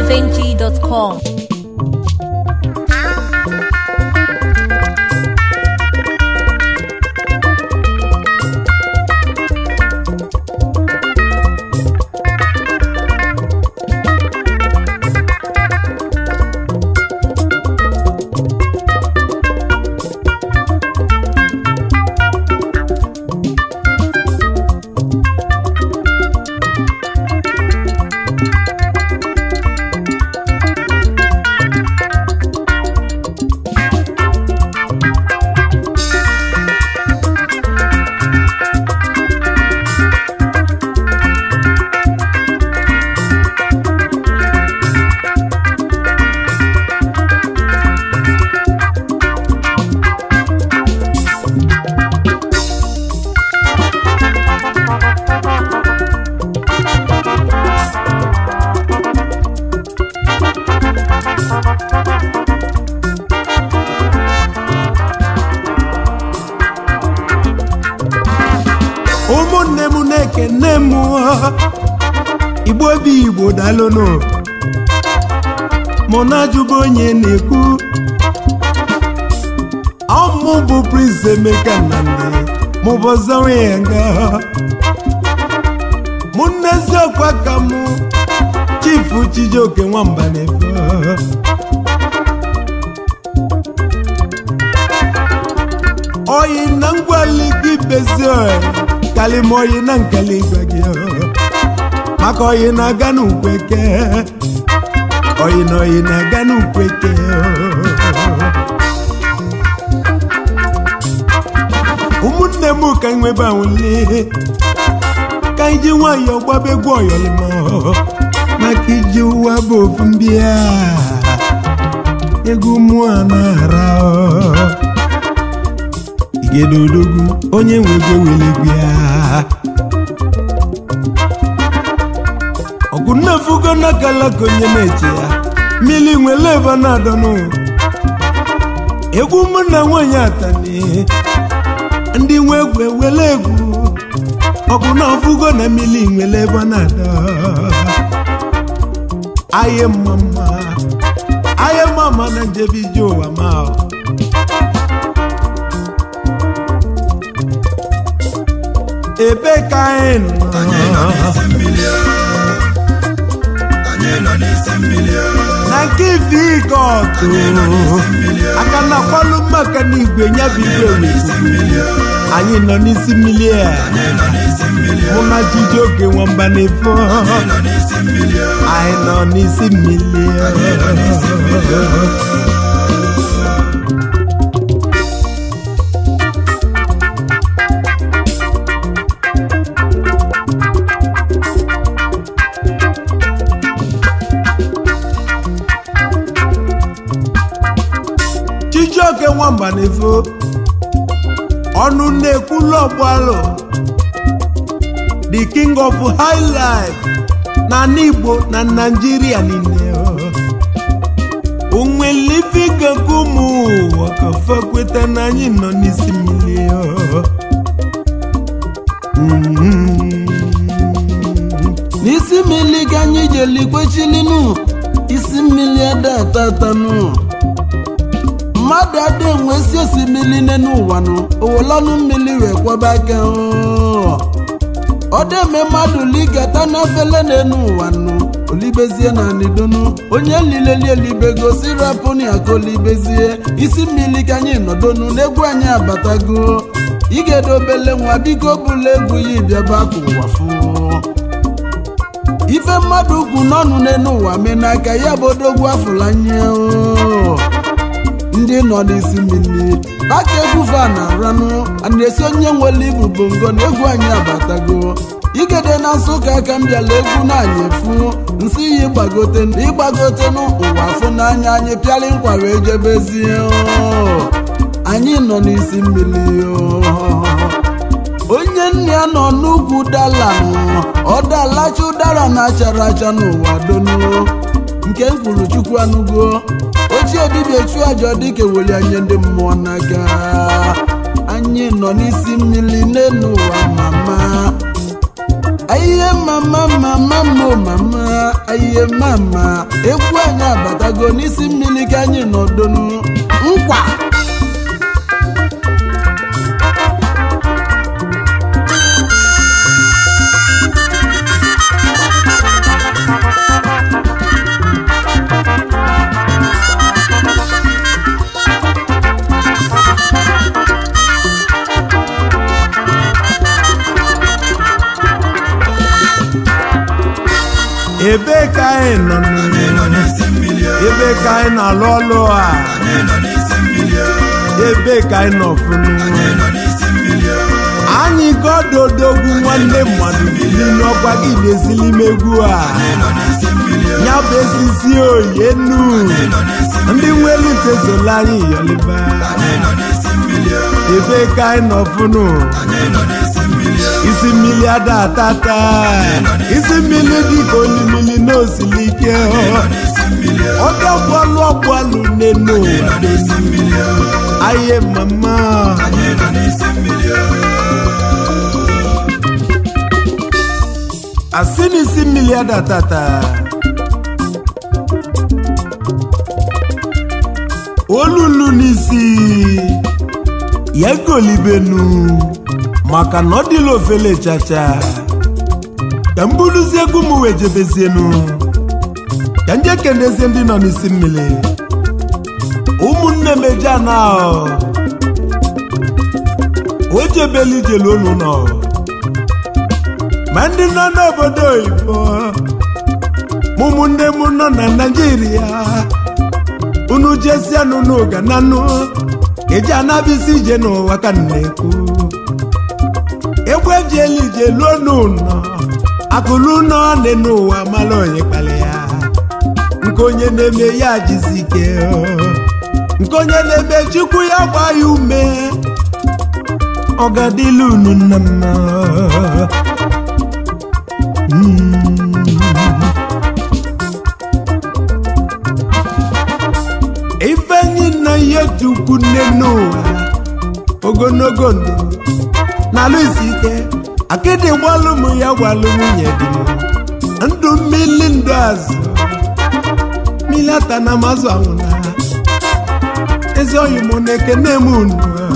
highlifeng.com. ụmụnne m na-ekene m igbo obi igbo dalụnụ mụ na-ajụba onye na-ekwu ọmụ bụ Prince Emeka Nnamdi mụ bụ ọzọnwe ya nga mụ nne eziokwu aka mụ chifu Chijioke nwamba na-efe oyi na ngwali gị bezie kalima oyi na nkali igwe gị maka oyi na-aga n'ukweke oyi na oyi na-aga n'ukweke ụmụnne m ka nwebe anwụli ka iji nwayọọ gbaba egwu ọyọlima maka iji ụwa bụ ofu mbịa egwu mụọ na-ara igedodogwu onye nwego welegwu ya ọgụ nnefugo nakalaka onye na-eche ya mmiri nwere ebe na-adọnụ egwu mụ na nwanyị atani ndị nwe egwu ewele egwu ọgụ na ọfụgo na mmiri nwere ebe na-adọ aye mma mma aye mma mma na njebe ije ụwa ma ọ. ebe ka anyị nọ na nke ife ike ọtụ aka na kwalụ maka na igwe nya bụ igwe wezi anyị nọ n'isi mmiri a mụ na Chijioke nwamba na-efo anyị nọ n'isi mmiri Chijioke nwamba na-efo ọnụ na-ekwulu ọgbalụ the king of high life na n'Igbo na Naịjirịa niile onwelifigaka ụmụ ụwa ka fa kweta na anyị nọ n'isi mmiri n'isi mmiri ka anyị jeli kwechilinu isi mmiri ada atatanụ mmadụ ada enwesi osimiri n'enu ụwanụ owolanụ mmiri wee kwaba aka ọdeme mmadụ ligata n'efele n'enu ụwanụ olibezie na nidonu onye lileli elibego sirapụni aka olibezie isi mmiri ka anyị nọdonu n'egwu anyị abatago igedobele nwa biko bụla egwu ya bịaba ka ụwa fụ ife mmadụ ugwu n'ọnụ n'enu ụwa mee n'aka ya bụ odogwu afụlanye ndị nọ n'isi mmiri aka egwu fa na aranụ a na-esi onye nwere ibu bongo na egwu anyị abatago igede na nsụka aka m bịala egwu na-anyị efu nsị ya ịgbagote ịgbagote n'ụwa afụ n'anya anyị pịala nkwa wee jebezie anyị nọ n'isi mmiri onye nne ya nọ n'ugwu dala ọ dalacha ụdara na-achara acha n'ụwa donu nke mkpụrụ chukwu anụgo ochie dibịa chu aja dịka eweli anya ndị mmụọ n'aka anyị nọ n'isi mmiri n'elu ụwa mama ihe mama mama mo mama ayiye mama egwu anyị abatago n'isi mmiri ka anyị nọdụnụ nkwa ebe ka anyị nọ nụ? ebe ka anyị na-alụ ọlụ a ebe ka anyị nọ funu anyị gododogwu nwanne mmadụ bili n'ọkwa gị na-ezili m egwu a ya bụ esisi oyi nu ndị nwere ntezola anyị yọliba ebe ka anyị nọ funu isi mmiri ada atata isi mmiri dịka olimiri n'osili ike ọdọ bọọlụ ọgbọlụ n'enu aye mama asị n'isi mmiri ada atata olulu n'isi ya golibenu maka na ọ dịla ofele chacha ka m buluzie egwu m wee jebezienu ka nje kenezie ndị nọ n'isi mmiri ụmụnne m eje ana o jebela ijelu unu nọ ma ndị nọ n'obodo oyibo ma ụmụnne m nọ na naijiria unu jesianụ n'ụga na nụ eji anabisi ije n'ụwa ka m na-ekwu egwu ejiela ije luo n'ụlọ akụlụ nọ dị n'ụwa mara onye kpali ya nke onye na-eme ya jizi ike nke onye na-eme chukwu ya gba ya ume ọ ga-adịla unu nna mma ifenyi na ihe chukwu nne n'ụwa ogologo ndụ n'alụ isi ike akịdị gbalụ m ya gwalụ nwunye dị m ndụ mmili ndụ azụ mmili ata na mazụ anwụna ezi oyi mụ na ekene m unu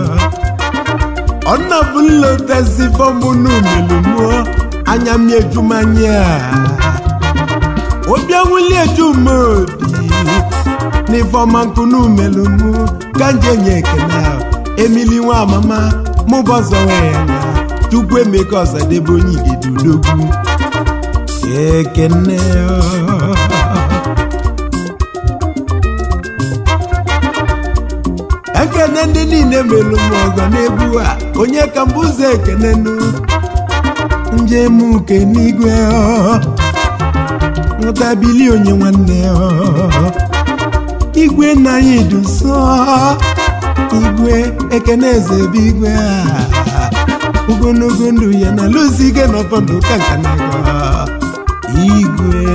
ọnà bụla tezi fọmụ n'umelu mụọ anya m ejumanya obi anwụli ejumodi n'ifeọma nkụ n'umelu mụ ka nje nye ekene ahụ emili nwa amama mụbọzọ nwe ya na chukwu emeka ọzadebe onye igede udogwu ekene ekene ndị niile melu m ọgọ n'egwu a onye ka mbụ ụzọ ekene nụ njem uke n'igwe nghọtabili onye nwanne igwe nna anyị duso igwe ekene eze ebe igwe a ogologo ndụ ya na lụzi ike n'ọfọdụ ka nka na igwe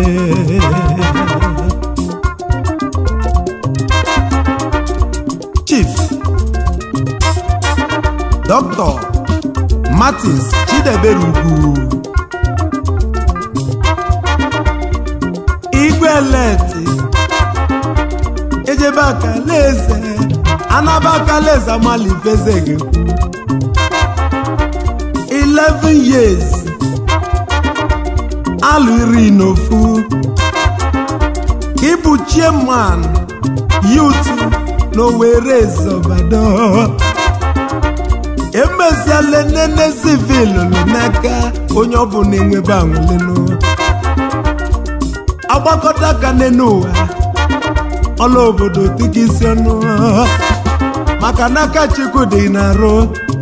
chief dr martins chidebere ugwu igwe leti ejebe akalaeze anaba akalaeze amalifezegekwu 11 years alụ iri n'ofu ịbụ chairman youth n'Owerri Ezobado emeziela nene civil n'aka onye ọbụla enwebe anwụlenu agbakọta aka n'enu ụwa ọla obodo dịka isi ọnụ maka n'aka Chukwu dị na-arụ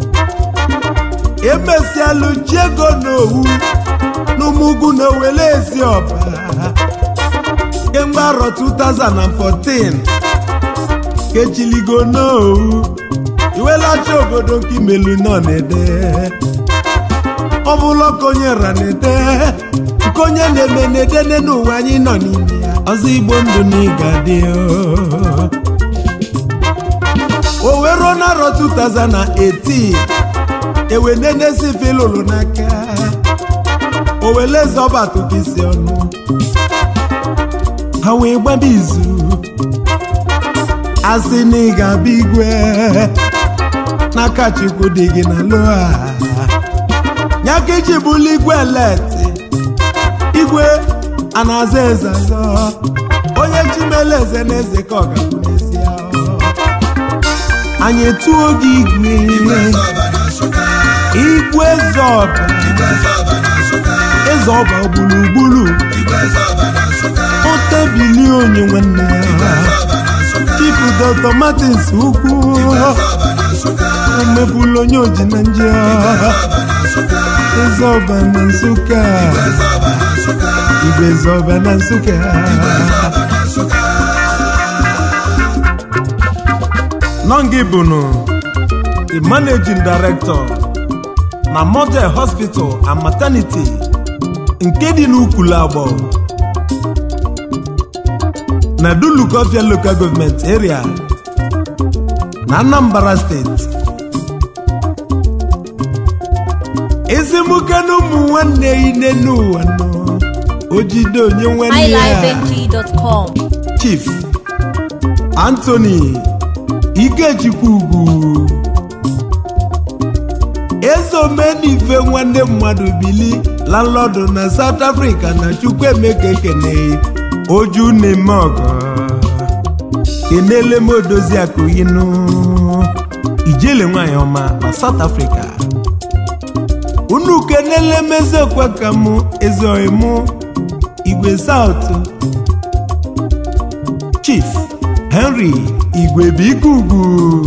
emezialụ ji ego n'owu n'ụmụugwu na Owere Eziọba kemgbe arọ 2014 kechiligo n'owu iwelacha obodo nke imelu nọ na-ede ọ bụla ka onye ra na-ede nke onye na-eme na-ede n'ụwa anyị nọ n'ime ya ọzọ igbo ndụ na ịga dị o wee ruo n'arọ 2018 ewenenezi filụlụ n'aka o wele eze ọba tụka isi ọnụ ha wee gbaba izu asị na ị ga-abịa igwe n'aka chukwu dị gị na loa ya ka iji bụlụ igwe leti igwe a na-aza eze azọ onye chimele eze na eze ka ọ ga-abụ n'ezie anyị etuo gị igwe igwe zọba eze ọba gburugburu otebili onye nwanne ya chifu dr martins ukwu omebula onye oji na nje eze ọba na nsụka igwe eze ọba na nsụka nọngị bụnụ the managing director na model hospital and maternity nke dị n'Ukulu Agbọ na Dulukofia local government area na Anambra steeti ezimuke na ụmụ nwanne ine n'ụwa nọ ojide onye nwanne ya highlifeng.com. chief Anthony Ikechukwu ugwu eze omenife nwanne mmadụ bili landlọdụ na South Africa na Chukwuemeka ekene oju na-eme ọgọ kenele m odozi akụyinụ ijele nwanyị ọma na South Africa unu kenele m ezeokwe ka mụ eze oimụ igwe South Chief Henry igwe bikugu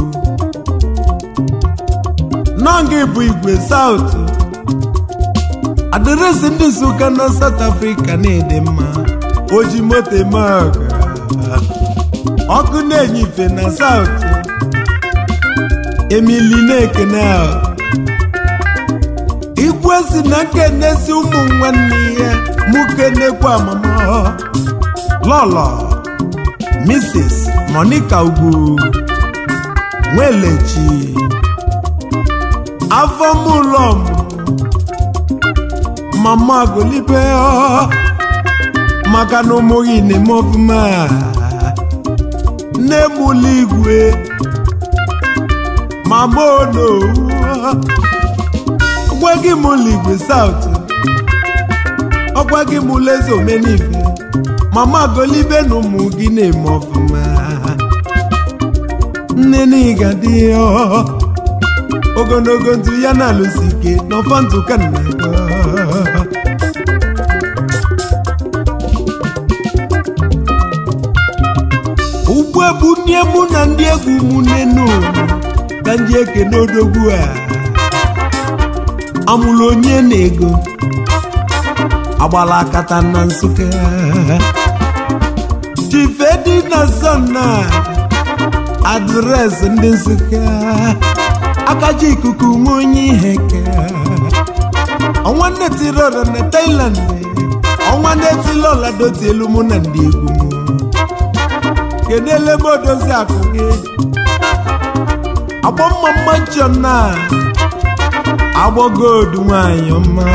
nọngị bụ igwe South adreesị ndị Nsụka na South Africa na-ede mma oji moto eme ọga ọkụ na-enye ife na South Emily na-ekene ahụ igwe si na nkenesi ụmụ nwanne ya mụ kenekwa amama lọlọ Mrs. Monica Ugwu Nwelechi afọ m ụlọ m mama golibe ọ maka na ụmụ gị na-eme ọfụma nne m ụlọ igwe mama onowu ọgwa gị m ụlọ igwe South ọgwa gị m ụlọ eze omenife mama golibe na ụmụ gị na-eme ọfụma nne na ịga dị ọ ogologo ndụ ya na-alụsi ike n'ọfọ ndụ ka nna ya ugbu a bụ nne mụ na ndị egwu mụ nenu ka ndị ekene odogwu a amụrụ onye na-ego agbala akata na nsụka chifedi na sọna adreesị ndị nsụka akaji ikuku nwe onye ihe ke ọnwa nne tiri ọra na Thailand ọnwa nne tiri ọla doti elu mụ na ndị egwu m kedele m odozi akụ gị agbọ mma mma nchọ na agbọgodu nwanyị ọma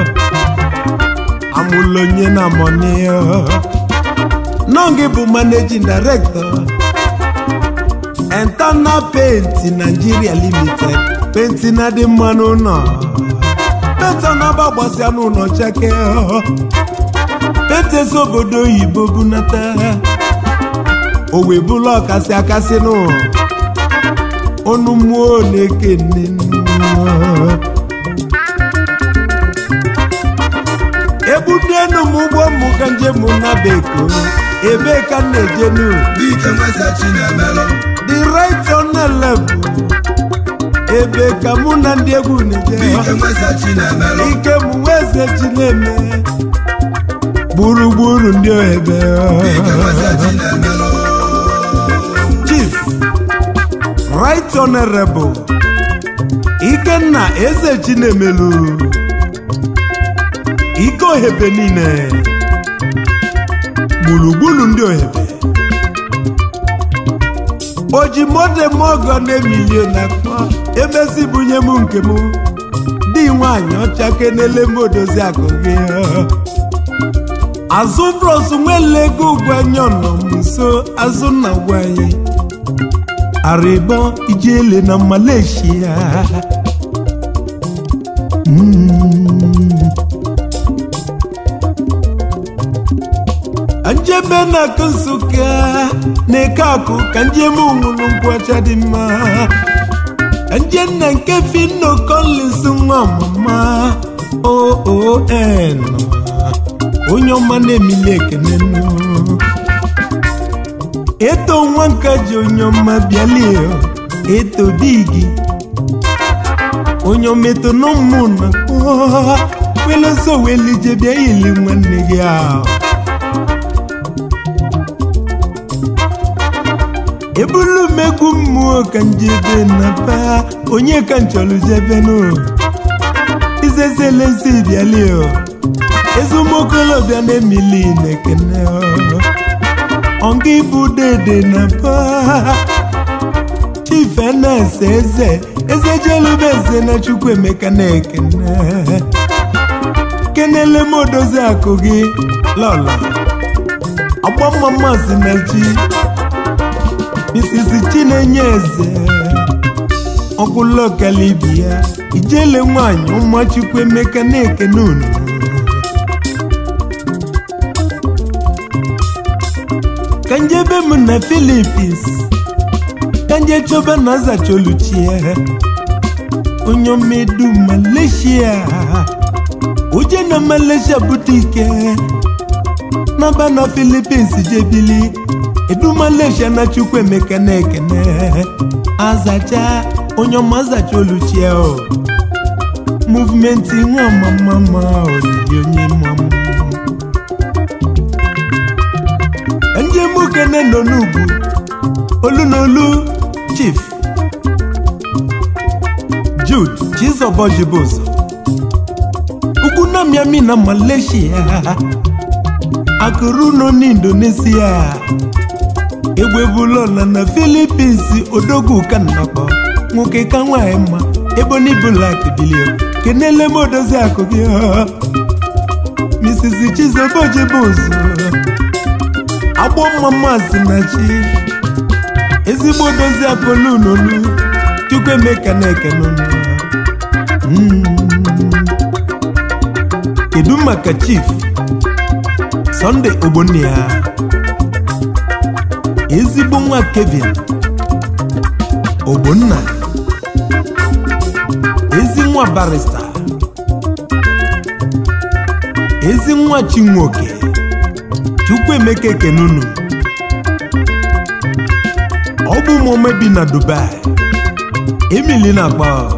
amụlụ onye na mọni nọ gị bụ managing director Eternal Paint Nigeria Limited penti na dị mma n'ụlọ penti na-agba gbasịa n'ụlọ cheke penti ezi obodo oyibo bunata o wee bụla ọkasị akasị nụ ọnụ mmụọ na-ekene ebudenu m ụgbọ mmụ ka njem na beko ebe ka m na-ejenu Dike nweza Chinemelụ the right on the level ebe ka mụ na ndị egwu na-eje Dike nweza Chinemelụ ike m weze ji na-eme gburugburu ndị ohebe Dike nweza Chinemelụ chief right honorable ikenna eze chinemelu ike ohebe niile gburugburu ndị ohebe oji modem ọgọ na emilio na akpọ emezi bunye m nke m dị nwanyị ọcha kenele m odozi akụ gị azụ bros nwele ego ugwanyọ nọ m nso azụ nna gwanyị arịbọ ijele na malaysia Mm. njebe na akụ nsụka na-eke akụ ka njem nwụrụ nkwụ ọcha dị mma nje nna nke fino collins nwa ọmụma oon onye ọma na-emili ekene nụ eto nwa nka ji onye ọma bịalie eto digi onye ometo n'ụmụ na weleso welije bịa ili nwanne gị ahụ ebulu m egwu mmụọ ka njebe na ba onye ka nchọrọ jebe nụ izezelezi bịalie ezumuokolobịa na-emili na-ekene ọnga ibu dede na ba chief ns eze eze jelube eze na chukwu emeka na-ekene kenele m odozi akụ gị lọla agbammamasị na chi misisi chinenye eze ọgwụlokalibia ijele nwanyị ụmụchukwu emeka na-ekene unu ka njebe m na filipins ka nje chọba na zacholuchie onye omedu malaysia uje na malaysia bute ike naba na filipins jebili edu malaysia na chukwu emeka na-ekene azacha onye ọma azacha oluchie o muvmenti nwa mamama olili onye mamụ njem ukene nọ n'ugwu olu na olu chief jude chizọbọjibozo ugwu na miami na malaysia akụrụ nọ n'indonesia egbebulola na filipins odogwu ka nnakpọ nwoke ka nwanyị mma ebony black bilio kenele m odozi akụ gị mrs chizọbọjibozo agbọ mma maazị na chi ezigbo dozi akụlunolu chukwu emeka na-ekenunu kedu maka chief sọnde ogbonia ezigbo nwa kevin ogbonna ezi nwa barista ezi nwa chinwoke chukwu emeka ekenunu ọ bụ ụmụome bi na dubai emili na-akpa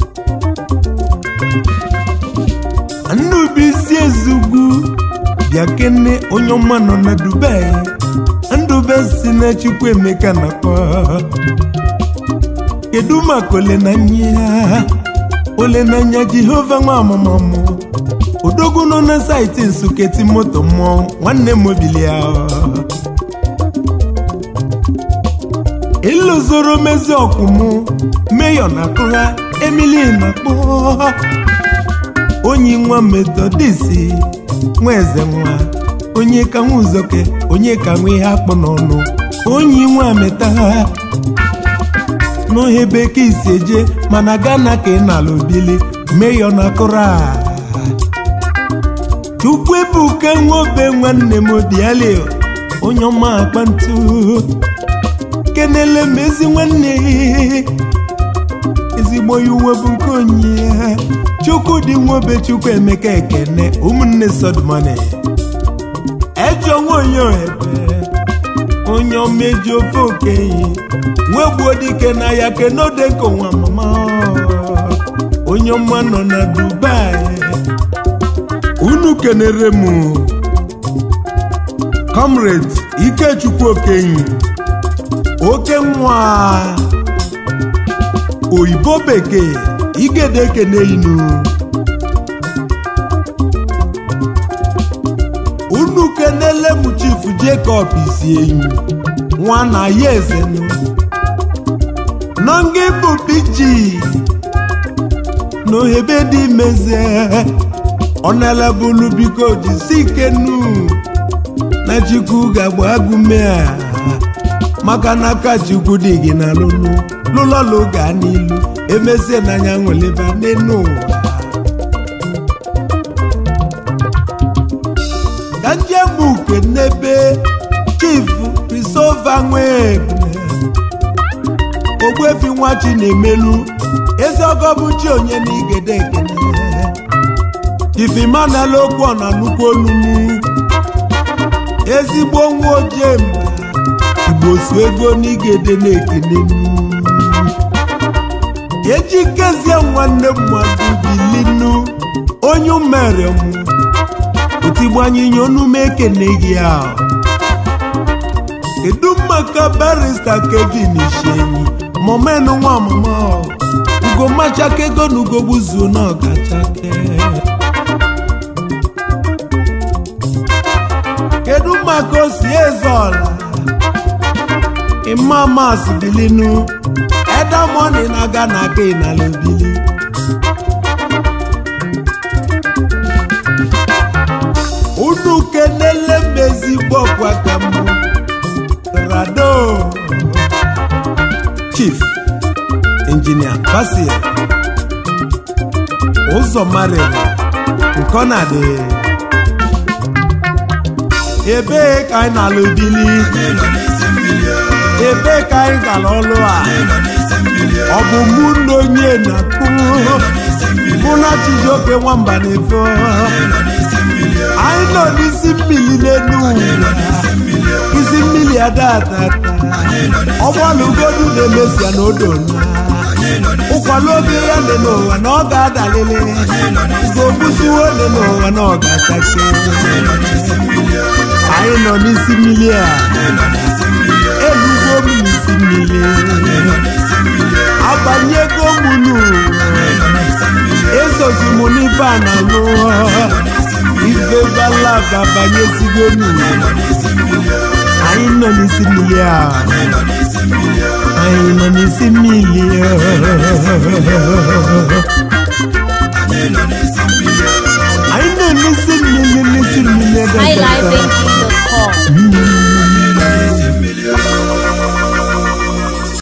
nnubuisi ezugwu bịa kene onye ọma nọ na dubai ndube si na chukwu emeka na-akpa kedu maka olenanya olenanya jehova nwa amamamụ odogwu nọ na saịtị nsuketi moto mmụọ nwanne m obili ya ịlụzoro mezi ọkwụmụ meyọ na kụra emili na kpọ onye nwa metodisi nwa eze nwa onye ka nwa uzoke onye ka nwa ihe akpụ n'ọnụ onye nwa meta n'ohe bekee isi eje mana gana ka ị na-ala obili meyọ na kụra chukwu ebuka nwobe nwanne m obiali onye ọma akpa ntu kenele m ezi nwanne ezigbo ya uwe bụ nke onye chukwu dị nwobe chukwu emeka ekene ụmụnne sodmani ejọ nwaonye ebe onye ọma eji ofe okenye nwegbuo dike na ya kenodeko nwa mama onye ọma nọ na dubai unu kenere m comrade ikechukwu okenyi oke nwa oyibo bekee igede ekene inu unu kenele m chief jacob isieyi nwa na ya ezenu nọnga bụ pg n'ohebe dị mezie ọnalabulu biko jisi ike nu na chukwu ga-agba agụme a maka na aka chukwu dị gị na lụlụ lụlọlụ gaa n'ilu emezie n'anya nweleba n'enu ụwa ka njem uke n'ebe chief Christopher Nwebune ogbuefi nwa chi na-emelu ezi ọgọ bụ chi onye na igede ekene ifimanala okwu ọ na nnukwu onumu ezigbo nwa ojii mba igbo su ego n'igede na-ekene ejikezie nwanne mmadụ bilinu onye mere mụ otigbanyinye onume ekene gị ahụ kedu maka barista kevin ishenyi momenu nwa ọmụma ugomachaka ego na ugogbuzuo na ọgachake kedu maka osi eze ọla imamas bilinu edamoni na-aga na aka ịnalobili unu kenele m ezigbo ọkwa ka mbụ rado chief injinia basil ụzọ marịrị nke ọ na-adị ebee ka anyị na-alụ bili ebee ka anyị gara ọlụ a ọ bụ mụ na onye na-akpụ mụ na chijioke nwamba na-efo anyị nọ n'isi mmiri n'elu ụwa isi mmiri adatata ọgbalụgodu na-emesịa na odo na ụkwala oge ya dị n'ụwa na ọ ga-adalili ga-ogbusiwo dị n'ụwa na ọ ga-achake anyị nọ n'isi mmiri a elugbo m n'isi mmiri abanyego m n'ụwa esozi m n'ife a na lụọ ife balaba banyezigo n'ụwa anyị nọ n'isi mmiri a anyị nọ n'isi mmiri anyị nọ n'isi mmiri n'isi mmiri highlifeng.com. Mm.